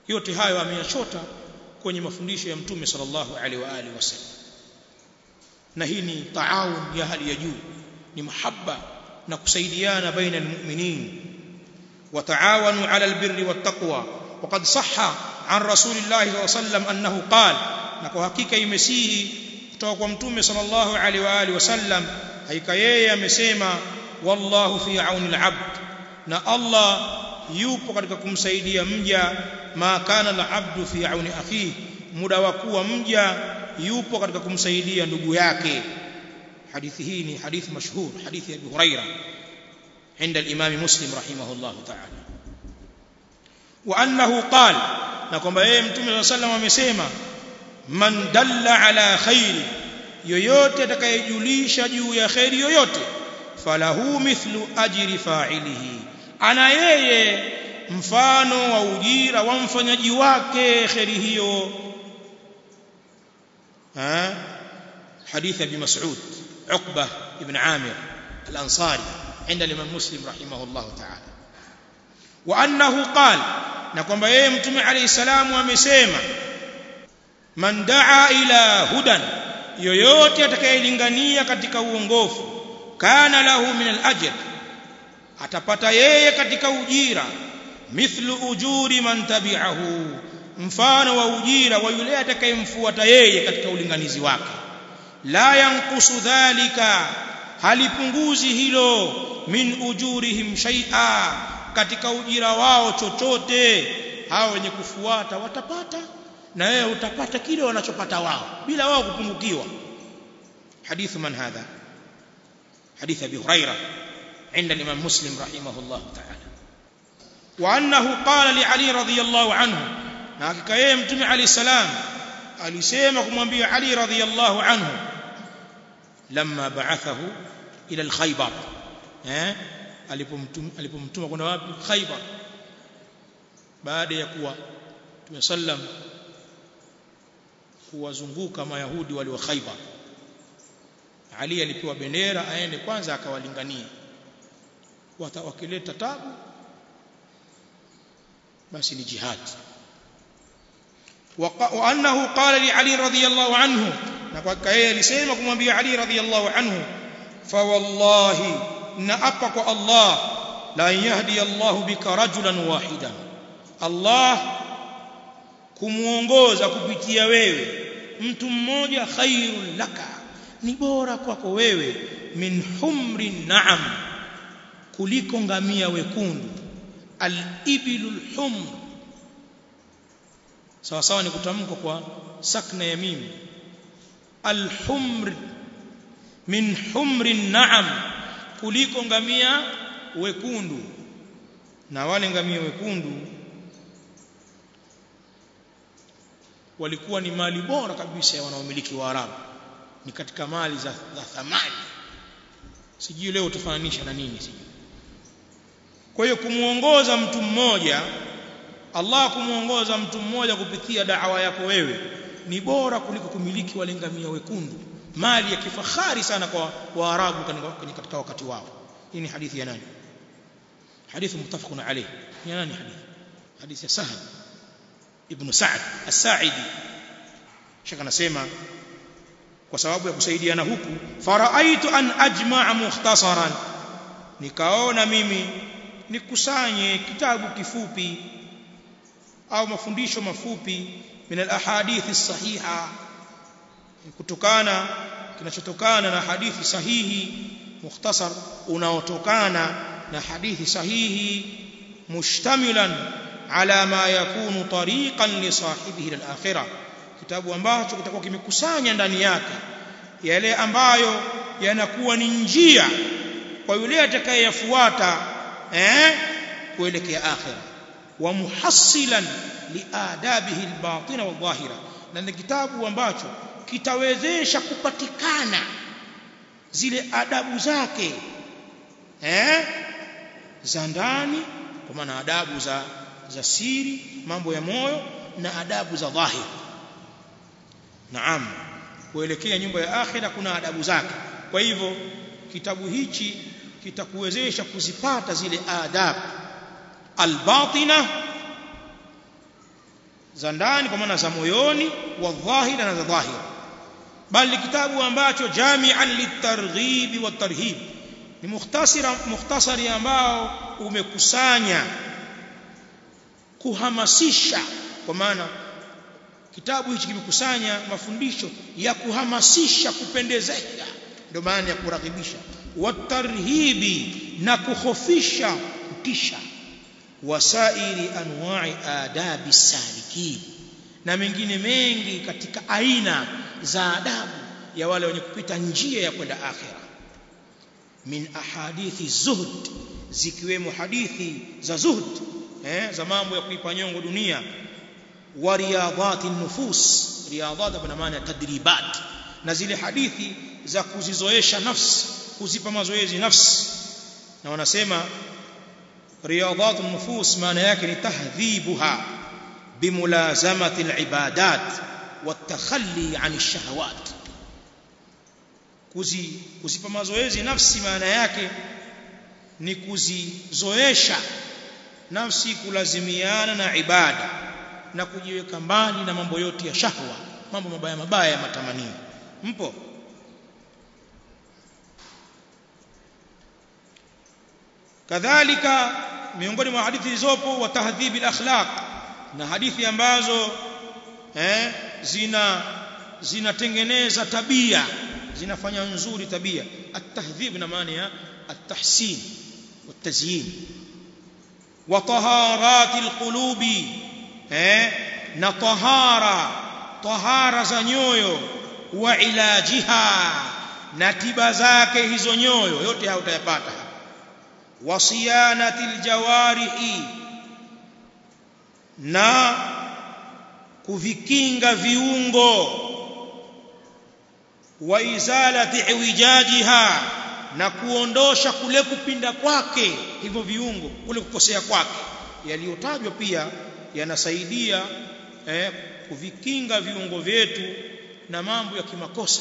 yote hayo ameyachota kwenye mafundisho ya mtume sallallahu alaihi wa alihi wasallam na hii ni taawun ya hali ya juu ni mahaba na kusaidiana baina almu'minin وتعاونوا على البر والتقوى وقد صح عن رسول الله صلى الله عليه وسلم انه قال na kwa hakika imesihi kutoka kwa mtume sallallahu alaihi wa alihi wasallam haika yeye amesema wallahu fi auni al-abd na Allah yupo katika kumsaidia mja ma kana al-abdu fi auni akhihi muda wa kuwa mja yupo katika kumsaidia ndugu yake hadithi hii ni hadithi mashhur hadithi ya Abu Huraira عند الإمام مسلم رحمه الله تعالى وأنه قال نكم أيه متوم صلى الله عليه وسلم من دل على خير yoyote atakayejulisha juu ya khairi yoyote falahu mithlu ajri fa'ilihi ana yeye mfano wa ujira wa mfanyaji wake khairi hiyo ha hadith abi mas'ud uqbah ibn amir al-ansari عند الإمام مسلم رحمه الله تعالى وأنه قال نكم بيه متمع عليه السلام ومسيما من دعا إلى هدى yoyote atakayelingania katika uongofu kana lahu min al-ajr atapata yeye katika ujira mithlu ujuri man tabi'ahu mfano wa ujira wa yule atakayemfuata yeye katika ulinganizi wake la yanqusu dhalika halipunguzi hilo min ujurihim shay'a katika ujira wao chochote hao wenye kufuata watapata na wewe utapata kile wanachopata wao bila wao kupungukiwa hadithu man hadha hadith abi huraira عند الإمام مسلم رحمه الله تعالى وأنه قال لعلي رضي الله عنه ناكك يمتمع عليه السلام alisema kumwambia Ali radhiyallahu anhu lamma ba'athahu ila al-Khaybar eh alipomtuma alipomtuma kwenda wapi Khaybar baada ya kuwa tumesallam kuwazunguka mayahudi wale wa Khaybar Ali alipewa bendera aende kwanza akawalingania wakileta tabu basi ni jihad وأنه قال لعلي رضي الله عنه نكوكايه alisema kumwambia Ali radhiyallahu anhu fa wallahi naapa kwa Allah la yahdi Allah bika rajulan wahidan Allah kumuongoza kupitia wewe mtu mmoja khairul laka ni bora kwako wewe min humri na'am kuliko ngamia wekundu al-ibilul humr sawa sawa ni kutamka kwa sakna ya mimi alhumr min humri na'am kuliko ngamia wekundu na wale ngamia wekundu walikuwa ni mali bora kabisa ya wanaomiliki wa Arabu ni katika mali za, za thamani sijui leo tufananisha na nini sijui kwa hiyo kumuongoza mtu mmoja Allah kumuongoza mtu mmoja kupitia da'wa yako wewe ni bora kuliko kumiliki wale ngamia wekundu mali ya kifahari sana kwa waarabu katika wakati wao hii ni hadithi ya nani hadithi muttafaqun alayh ya nani hadithi hadithi ya Sahal ibn Sa'd as-Sa'idi shaka nasema kwa sababu ya kusaidiana huku faraaitu an ajma'a mukhtasaran nikaona mimi nikusanye kitabu kifupi au mafundisho mafupi min al-ahadithi sahiha kutokana kinachotokana na hadithi sahihi mukhtasar unaotokana na hadithi sahihi mushtamilan ala ma yakunu tariqan li sahibihi al-akhirah kitabu ambacho kitakuwa kimekusanya ndani yake yale ambayo yanakuwa ni njia kwa yule atakayeyafuata eh kuelekea akhirah wa muhassilan liadabihi albatina wadhahira na ni kitabu ambacho kitawezesha kupatikana zile adabu zake eh za ndani kwa maana adabu za za siri mambo ya moyo na adabu za dhahir naam kuelekea nyumba ya akhira kuna adabu zake kwa hivyo kitabu hichi kitakuwezesha kuzipata zile adabu albatina za ndani kwa maana za moyoni wa dhahira na za dhahira bali kitabu ambacho jami'an litarghib wa tarhib ni mukhtasara mukhtasari ambao umekusanya kuhamasisha kwa maana kitabu hichi kimekusanya mafundisho ya kuhamasisha kupendezesha ndio maana ya kurakibisha watarhibi na kukhofisha kutisha wasairi anwa'i adabi salikin na mengine mengi katika aina za adabu ya wale wenye kupita njia ya kwenda akhira min ahadithi zuhd zikiwemo hadithi za zuhd eh za mambo ya kuipa nyongo dunia wa riyadhati nufus riyadhat kwa maana ya tadribat na zile hadithi za kuzizoesha nafsi kuzipa mazoezi nafsi na wanasema riyadhat nufus maana yake ni tahdhibuha bimulazamati alibadat watakhalli an ash-shahawat kuzi kuzipa mazoezi nafsi maana yake ni kuzizoesha nafsi kulazimiana na ibada na kujiweka mbali na mambo yote ya shahwa mambo mabaya mabaya ya matamanio mpo kadhalika miongoni mwa hadithi zilizopo wa tahdhibil akhlaq na hadithi ambazo eh zina zinatengeneza tabia zinafanya nzuri tabia at-tahdhib na maana ya at-tahsin wat-tazyin wa taharatil qulubi eh na tahara tahara za nyoyo wa ilajiha na tiba zake hizo nyoyo yote haya utayapata wa siyanatil jawarihi na kuvikinga viungo wa izalati iwijajiha na kuondosha kule kupinda kwake hivyo viungo kule kukosea kwake yaliyotajwa pia yanasaidia eh, kuvikinga viungo vyetu na mambo ya kimakosa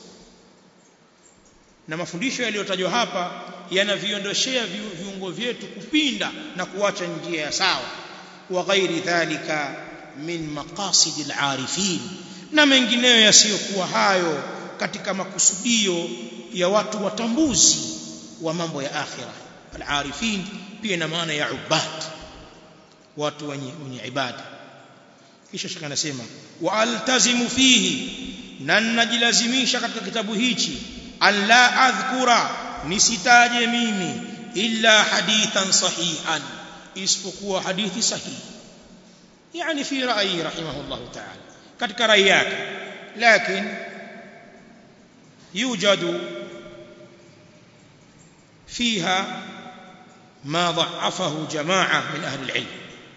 na mafundisho yaliyotajwa hapa yanaviondoshea viungo vyetu kupinda na kuacha njia ya sawa wa ghairi dhalika min maqasid al-arifin na mengineyo yasiyokuwa hayo katika makusudio ya watu watambuzi wa mambo ya akhira al-arifin pia ina maana ya ubad watu wenye wenye ibada kisha shaka anasema wa altazimu fihi na najilazimisha katika kitabu hichi an la adhkura nisitaje mimi illa hadithan sahihan isipokuwa hadithi sahihi yani fi ra'yi rahimahullah ta'ala katika rai yake lakini يوجد فيها ما ضعفه جماعة من أهل العلم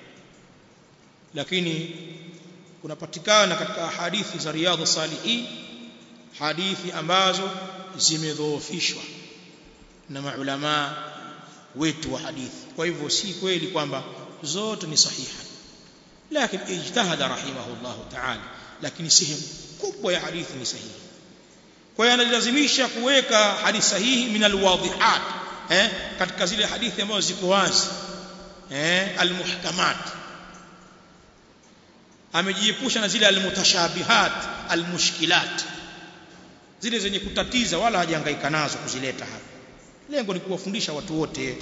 lakini kunapatikana katika hadithi za riyadh salihin hadithi ambazo zimedhoofishwa na maulama wetu wa hadithi kwa hivyo si kweli kwamba zote ni sahiha lakini ijtahada rahimahullah ta'ala lakini sehemu kubwa ya hadithi ni sahihi kwa hiyo analazimisha kuweka hadithi sahihi min alwadhihat eh katika zile hadithi ambazo ziko wazi eh almuhkamat amejiepusha na zile almutashabihat almushkilat zile zenye kutatiza wala hajahangaika nazo kuzileta hapa lengo ni kuwafundisha watu wote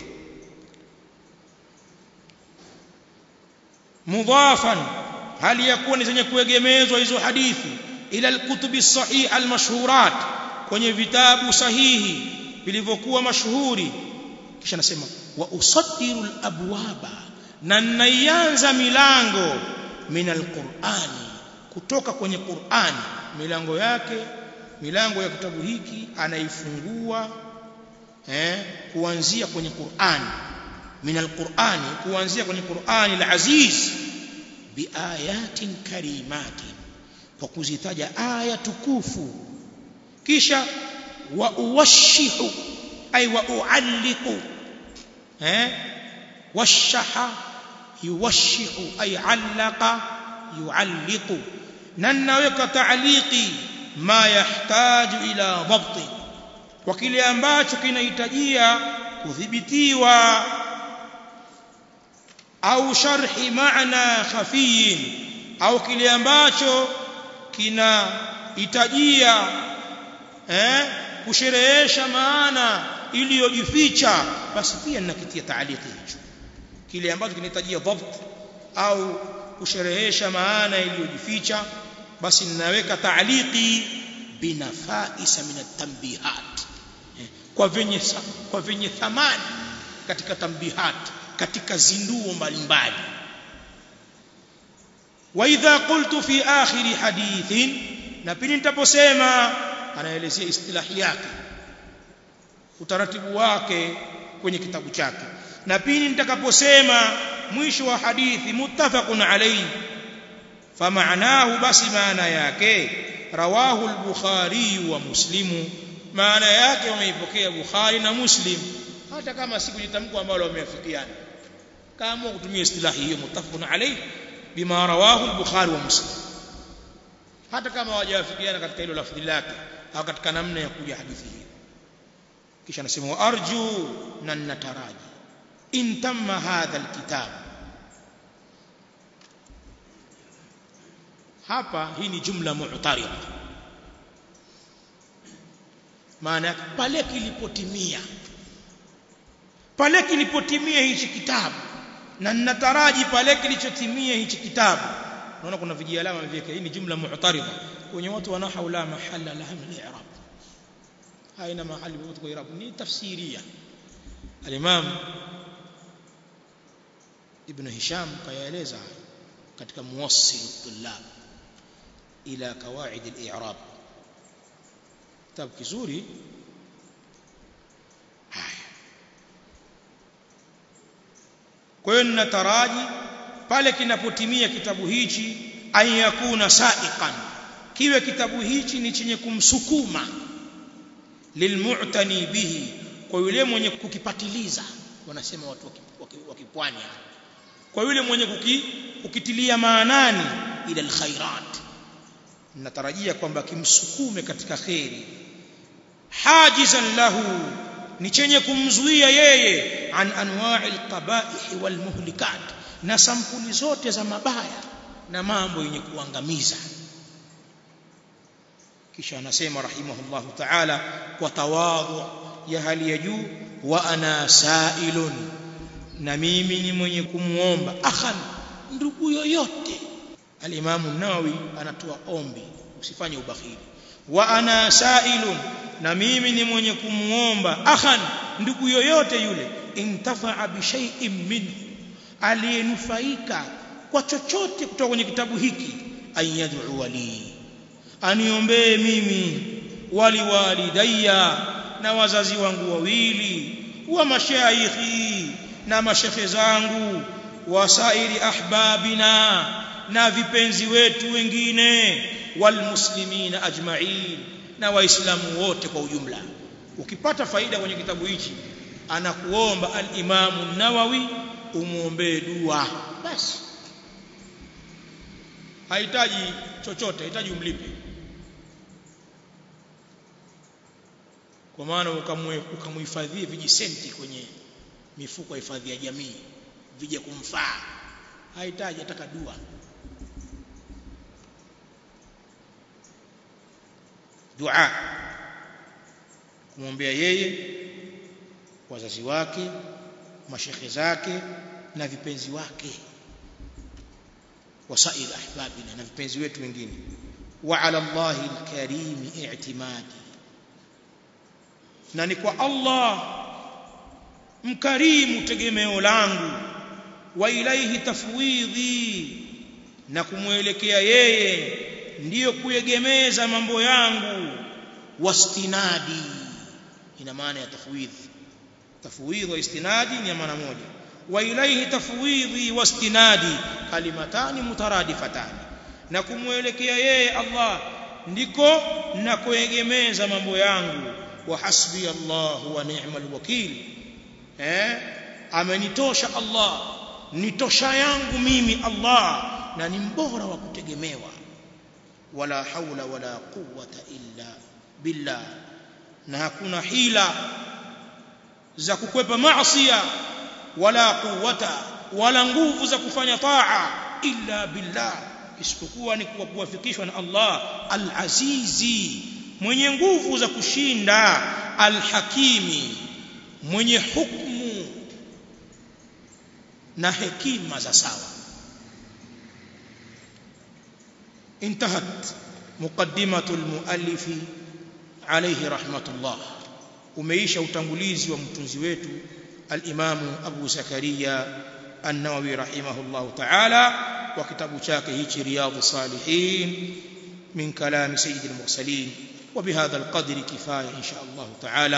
mudhafan hali ya kuwa ni zenye kuegemezwa hizo hadithi ila alkutubi sahih almashhurat kwenye vitabu sahihi vilivyokuwa mashuhuri kisha nasema wa usaddiru alabwaba na naianza milango min alqur'ani kutoka kwenye Qur'ani milango yake milango ya kitabu hiki anaifungua eh kuanzia kwenye Qur'ani min alqur'ani kuanzia kwenye Qur'ani alaziz biayatin karimatin kwa kuzitaja aya tukufu kisha wa uwashihu ay wa ualliqu eh washaha yuwashihu ay allaqa yualliqu na naweka ta'liqi ma yahtaju ila dhabti kwa kile ambacho kinahitajia kudhibitiwa au sharhi maana khafiyin au kile ambacho kinahitajia eh kusherehesha maana iliyojificha basi pia ninakitia taaliki hicho kile ambacho kinahitajia dhabt au kusherehesha maana iliyojificha basi ninaweka taaliki binafaisa min at-tanbihat kwa venye kwa venye thamani katika tambihat katika zinduo mbalimbali wa idha qultu fi akhir hadithin na pili nitaposema anaelezea istilahi yake utaratibu wake kwenye kitabu chake na pili nitakaposema mwisho wa hadithi muttafaqun alayhi فمعناه بس maana yake rawahu al-bukhari wa muslim maana yake wameipokea bukhari na muslim hata kama si kujitamko ambalo wameafikiana kama kutumia istilahi hiyo muttafaqun alayhi bima rawahu al-bukhari wa muslim hata kama hawajawafikiana katika hilo lafzi lake au katika namna ya kuja hadithi hii kisha anasema wa arju na nataraji in tamma hadha al-kitab hapa hii ni jumla mu'tarida maana pale kilipotimia pale kilipotimia hichi kitabu na ninataraji pale kilichotimia hichi kitabu naona kuna vijialama vyake hii ni jumla mu'tarida kwenye watu wana haula mahalla laha min i'rab haina mahali popote kwa i'rab ni tafsiria al-imam ibn hisham kayaeleza katika muwassil at-tullab ila kawaid al-i'rab kitabu kizuri haya kwa hiyo ninataraji pale kinapotimia kitabu hichi an yakuna sa'iqan kiwe kitabu hichi ni chenye kumsukuma lilmu'tani bihi kwa yule mwenye kukipatiliza wanasema watu wa kipwani kwa yule mwenye kuki, kukitilia maanani ila alkhairat natarajia kwamba kimsukume katika khairi hajizan lahu ni chenye kumzuia yeye an anwa'i alqaba'ih walmuhlikat na sampuli zote za mabaya na mambo yenye kuangamiza kisha anasema rahimahullahu ta'ala kwa tawadhu ya hali ya juu wa ana sa'ilun na mimi ni mwenye kumuomba akhan ndugu yoyote al-Imam an-Nawawi anatoa ombi usifanye ubakhili wa ana sa'ilun na mimi ni mwenye kumuomba akhan ndugu yoyote yule intafa'a bi shay'in minhu aliyenufaika kwa chochote kutoka kwenye kitabu hiki ayad'u wali aniombee mimi wali walidayya na wazazi wangu wawili wa mashaikhi na mashekhe zangu wasairi ahbabina na vipenzi wetu wengine walmuslimina ajma'in na waislamu wote kwa ujumla ukipata faida kwenye kitabu hichi anakuomba al-Imamu Nawawi umuombee dua basi hahitaji chochote hahitaji umlipe kwa maana ukamuhifadhie vijisenti kwenye mifuko ya hifadhi ya jamii vije kumfaa hahitaji ataka dua dua kumwombea yeye wazazi wake mashekhe zake na vipenzi wake wasail ahbabina na vipenzi wetu wengine wa ala Allah alkarim i'timadi na ni kwa Allah mkarimu tegemeo langu wa ilaihi tafwidhi na kumwelekea yeye ndiyo kuegemeza mambo yangu wastinadi ina maana ya tafwidhi tafwidhi wa istinadi ni maana moja wa ilaihi tafwidhi wastinadi kalimatani mutaradifatani na kumwelekea yeye Allah ndiko na kuegemeza mambo yangu wa hasbi Allah wa ni'mal wakil eh amenitosha Allah nitosha yangu mimi Allah na ni mbora wa kutegemewa wala haula wala quwwata illa billah na hakuna hila za kukwepa maasiya wala quwwata wala nguvu za kufanya taa illa billah isipokuwa ni kwa kuwafikishwa na Allah al-azizi mwenye nguvu za kushinda al-hakimi mwenye hukumu na hekima za sawa انتهت مقدمة المؤلف عليه رحمة الله umeisha utangulizi wa mtunzi wetu al-Imam Abu Zakaria An-Nawawi rahimahullah ta'ala wa kitabu chake hichi Riyadhus Salihin min kalam sayyidil mursalin wa bihadha al-qadri kifaya insha Allah ta'ala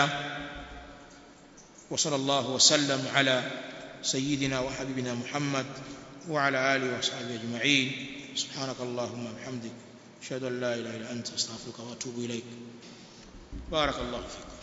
wa sallallahu wa sallam ala sayyidina wa habibina Muhammad wa ala alihi wa sahbihi ajma'in سبحانك اللهم وبحمدك اشهد ان لا اله الا انت استغفرك واتوب اليك بارك الله فيك